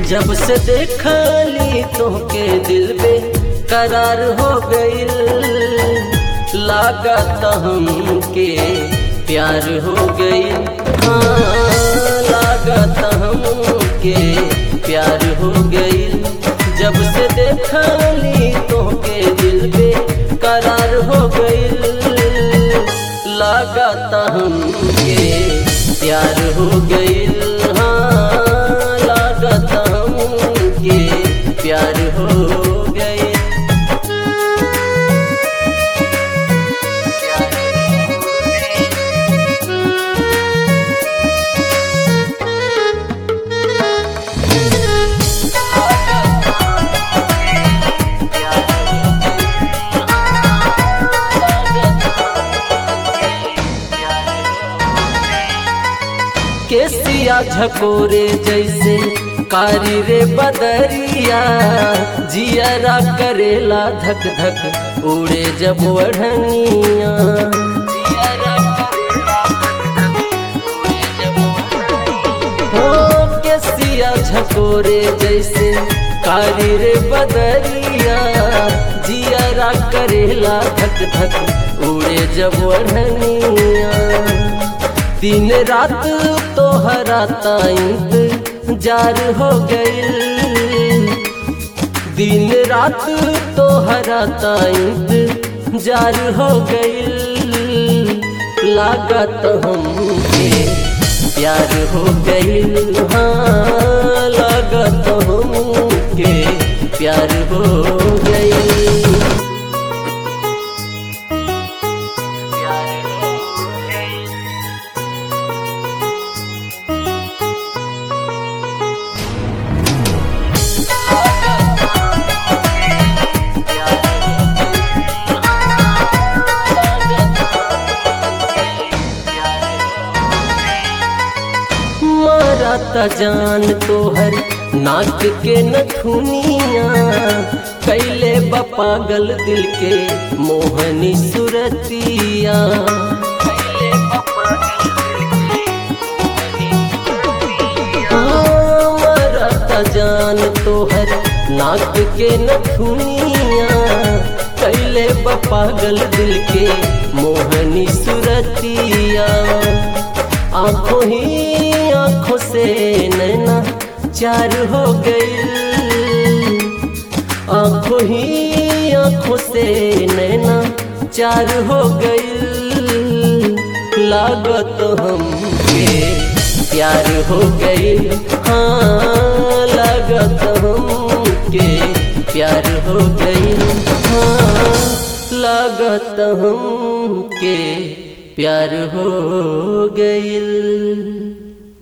जब से देखली तोहके दिल में करार हो गईल लागत हमके प्यार हो गईल हाँ लागत हमके प्यार हो गईल जब से देखली तोहके दिल में करार हो गईल लागत हमके प्यार हो गईल हाँ लागत हमके प्यार हो गईल केसिया झकोरे जैसे कारी रे बदरिया जियरा करेला धक धक उड़े जब वढ़निया हो केसिया झकोरे जैसे कारी रे बदरिया जियरा करेला धक धक उड़े जब वढ़निया दिन रात तोहरा ताइंत जार हो गईल दिन रात तोहरा ताइंत जार हो गईल लागत हमके प्यार हो गईल हाँ लागत हमके प्यार हो गईल मारा जान तोहर नाक के नथुनिया कैले पागल दिल के मोहनी सुरतिया मारा जान तोहर नाक के नथुनिया कैले पागल दिल के मोहनी सुरतिया आंखों ही आंखों से नैना चार हो गई आंखों ही आंखों से नैना चार हो गई लागत हमके प्यार हो गई हाँ लागत हमके प्यार हो गई हाँ लागत हमके प्यार हो गईल